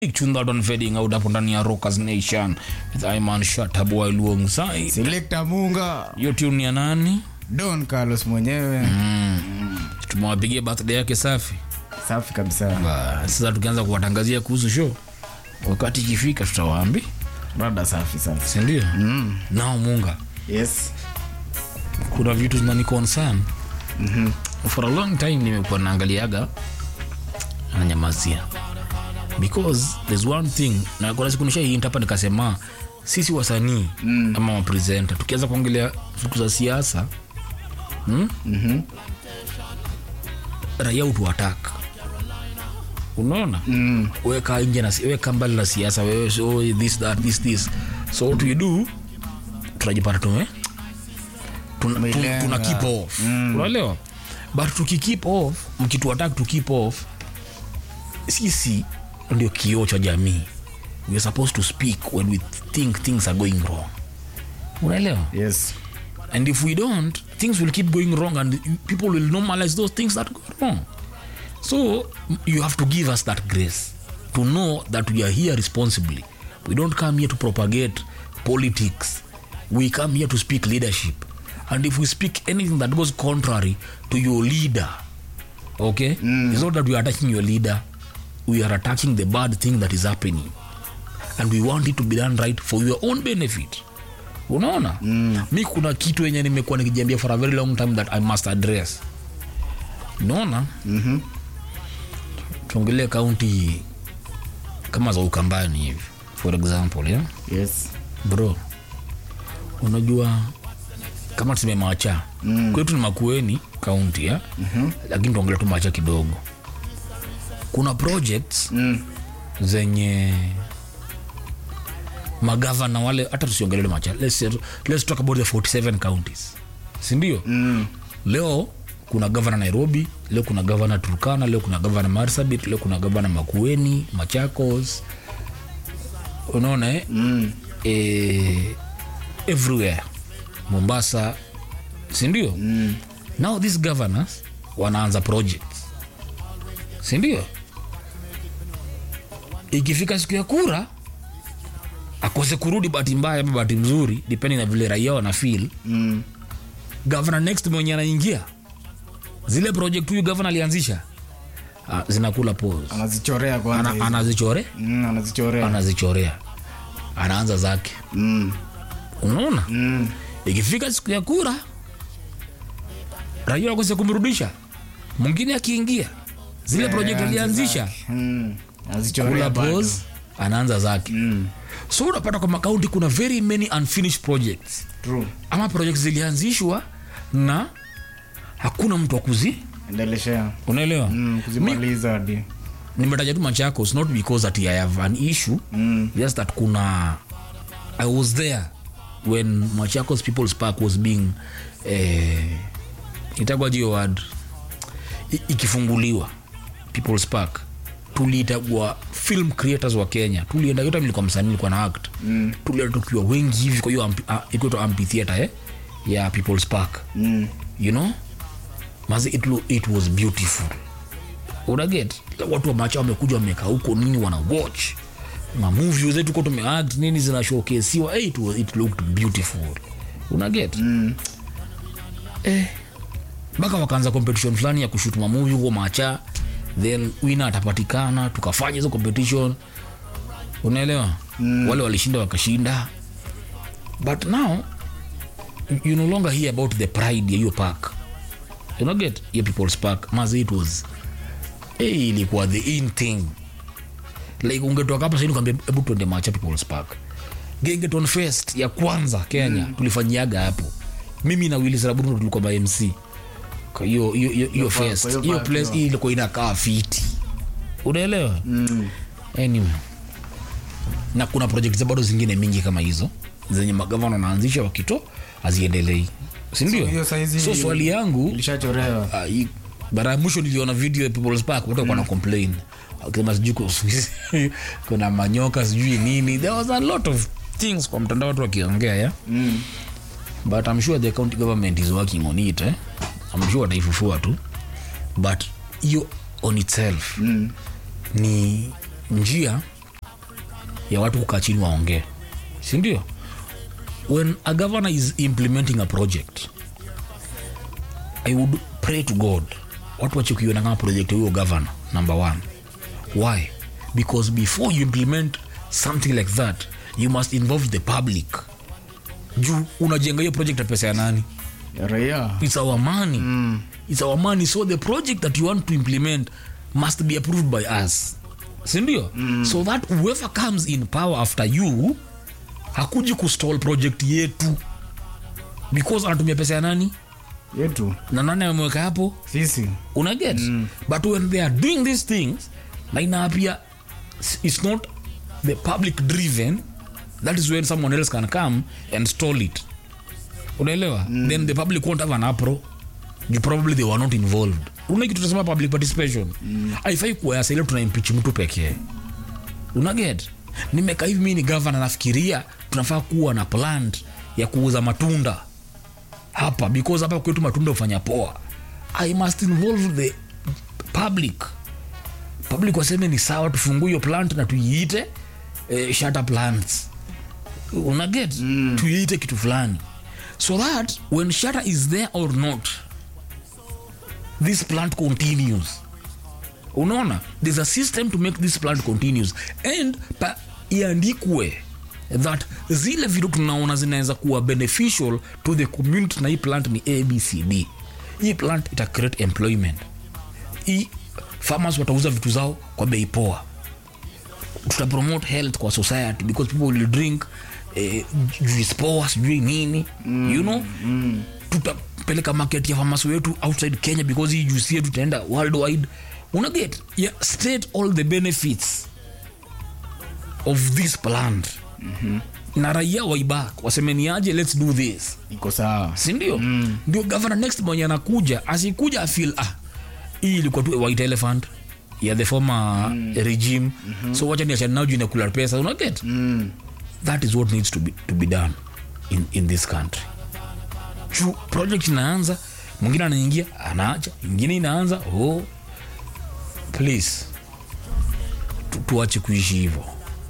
tune that one fading out hapo ndani ya Rockers Nation with Iman Shatabu alongside Selector Munga, hiyo tune ya nani? Don Carlos mwenyewe Tumewapigia birthday yake safi. safi kabisa, Ba, Sasa tukianza kuwatangazia kuhusu show, wakati ikifika tutawaambia, rada safi safi. si ndio? Mm. Nao Munga, Yes. kuna vitu zinani concern for a long time nimekuwa naangaliaga ananyamazia because there's one thing na kuna siku nisha hint hapa nikasema sisi wasanii mm. ama mapresenta tukianza kuongelea siku za siasa mm? Mhm. raia utuatak unaona Mm. weka nje na si- weka mbali na siasa wewe so this that this this so what we do tunajipata tume tuna, tuna, Umelenga. tuna keep off unaelewa but tuki keep off mkitu attack to keep off sisi ndio kioo cha jamii we are supposed to speak when we think things are going wrong unaelewa Yes. and if we don't things will keep going wrong and people will normalize those things that go wrong so you have to give us that grace to know that we are here responsibly we don't come here to propagate politics we come here to speak leadership and if we speak anything that goes contrary to your leader okay mm. it's not that we are attacking your leader we are attacking the bad thing that is happening and we want it to be done right for your own benefit unaona mm. mi kuna kitu yenye nimekuwa nikijiambia for a very long time that i must address unaona Mhm. tuongelee kaunti kama za ukambani hivi for example yeah? Yes. bro unajua kama tuseme macha mm. kwetu ni makueni kaunti ya mm-hmm. lakini tuongelea tu macha kidogo kuna projects Mm. zenye magavana wale hata tusiongelele macha let's, let's talk about the 47 counties sindio Mm. leo kuna gavana nairobi leo kuna gavana turkana leo kuna gavana marsabit leo kuna gavana makueni machakos unaona eh? Mm. eh, everywhere mombasa sindio Mm. now these governors wanaanza projects sindio ikifika siku ya kura akose kurudi bahati mbaya ama bahati mzuri depending na vile raia wana feel Mm. governor next mwenye anaingia zile project huyu governor alianzisha ah, zinakula pose Anazichorea kwanza. ana, hizo. anazichore Mm, anazichorea. anazichorea anaanza zake Mm. unaona Mm. ikifika siku ya kura raia wakose kumrudisha mwingine akiingia zile Eh, project anza alianzisha zake. Mm. Anazichorea kula bado. pose anaanza zake Mm. so unapata kwa makaunti kuna very many unfinished projects True. ama projects zilianzishwa na hakuna mtu wa kuzi Endeleshea. unaelewa Mm. Mi- Kuzimaliza hadi. nimetaja tu machakos not because that i have an issue Mm. just that kuna i was there when machakos people's park was being eh, itagwa jio word I- ikifunguliwa people's park tuliitagwa film creators wa kenya tulienda yote nilikuwa msanii nilikuwa na act mm. tulienda tukiwa wengi hivi kwa hiyo ampi- ah, ikuitwa amphitheater eh, ya people's park Mm. you know mazi it, lo- it was beautiful unaget watu wa macha wamekuja wamekaa huko nini wana watch mamovie zetu ko tumeact nini zinashokesiwa hey, it, was, it looked beautiful unaget Mm. eh, mpaka wakaanza competition fulani ya kushutu mamovie huko macha then wina atapatikana tukafanya hizo competition unaelewa mm. wale walishinda wakashinda but now you no longer hear about the pride ya hiyo park you know get your people's park mazi it was hey, ilikuwa the in thing like ungetoka hapa saini kwambia hebu tuende macha people's park gengeton fest ya kwanza kenya mm. tulifanyiaga hapo mimi na willis raburuno tulikuwa ma mc Kwa hiyo hiyo- hiyo hiyo park, fest kwa hiyo hiyo park, place hiyo. hii ilikuwa inakaa fiti unaelewa Mm. anyway na kuna project za bado zingine mingi kama hizo zenye magavana wanaanzisha wakito haziendelei sindio So, hiyo saizi- so swali yangu Ilishachorewa. uh, hii- mara ya mwisho niliona video ya people's park watu mm. complain akisema sijui ku- kuna manyoka sijui nini there was a lot of things kwa mtandao watu wakiongea yeah? Mm. but i'm sure the county government is working on it eh? i'm sure wataifufua tu but hiyo on itself Mm. ni njia ya watu kukaa chini waongee sindio when a governor is implementing a project i would pray to god watu wachukiona kama project ya huyo governor number one why because before you implement something like that you must involve the public juu unajenga hiyo project ya pesa ya nani Ya raia it's our money mm. it's our money so the project that you want to implement must be approved by us sindio mm. so that whoever comes in power after you hakuji kustall project yetu because anatumia pesa ya nani yetu na nani ameweka hapo sisi unaget mm. but when they are doing these things na inaapia it's not the public driven that is when someone else can come and stall it unaelewa mm. then the public won't have an apro you probably they were not involved una kitu tunasema public participation mm. aifai kuwayasa ile tuna impeach mtu pekee unaget nimekaa hivi mi ni gavana nafikiria tunafaa kuwa na plant ya kuuza matunda hapa because hapa kwetu matunda hufanya poa i must involve the public public waseme ni sawa tufungue hiyo plant na tuiite eh, shutter plants unaget mm. tuiite kitu fulani so that when shutter is there or not this plant continues unaona there's a system to make this plant continues and pa iandikwe that zile vitu tunaona zinaweza kuwa beneficial to the community na hii plant ni abcd hii plant ita create employment hii farmers watauza vitu zao kwa bei poa tuta promote health kwa society because people will drink eh, juice poa sijui nini mm, you know mm. tutapeleka market ya famasi wetu outside kenya because hii juice yetu itaenda worldwide unaget yeah, state all the benefits of this plant mm-hmm. na raia waibak wasemeniaje let's do this iko sawa sindio mm. ndio governor next mwenye anakuja asikuja afil ah hii ilikuwa tu a white elephant ya the former mm. regime mm-hmm. so wacha niachane nao juu inakula pesa unaget mm. that is what needs to be, to be done in, in this country juu project inaanza mwingine anaingia anaacha ingine inaanza oh please tu, tuache kuishi hivyo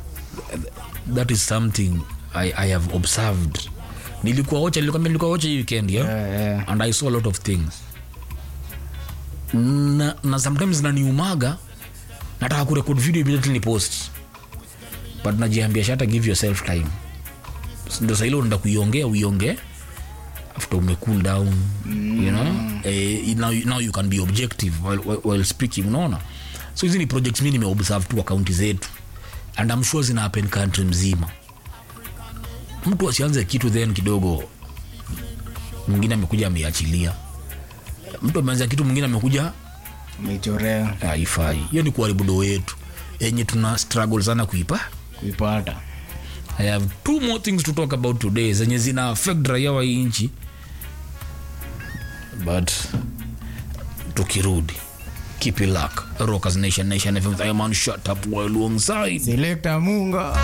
that is something I, i have observed nilikuwa ocha nilikwambia nilikuwa ocha hii weekend yeah? Yeah, yeah. and i saw a lot of things na, na sometimes naniumaga nataka kurekod video immediately ni post but najiambia shata give yourself time ndo saile unaenda kuiongea uiongee after ume cool down mm. you know eh, now, now you can be objective while, while, while speaking unaona so hizi ni projects mi nimeobserve tu akaunti zetu and I'm sure zina happen country mzima mtu asianze kitu then kidogo mwingine amekuja ameiachilia mtu ameanza kitu mwingine amekuja umeichorea haifai hiyo ni kuharibu doo yetu yenye tuna struggle sana kuipa kuipata i have two more things to talk about today zenye zina affect raia wa hii nchi but tukirudi keep it luck rockers nation nation fm i am on shut up while alongside selekta munga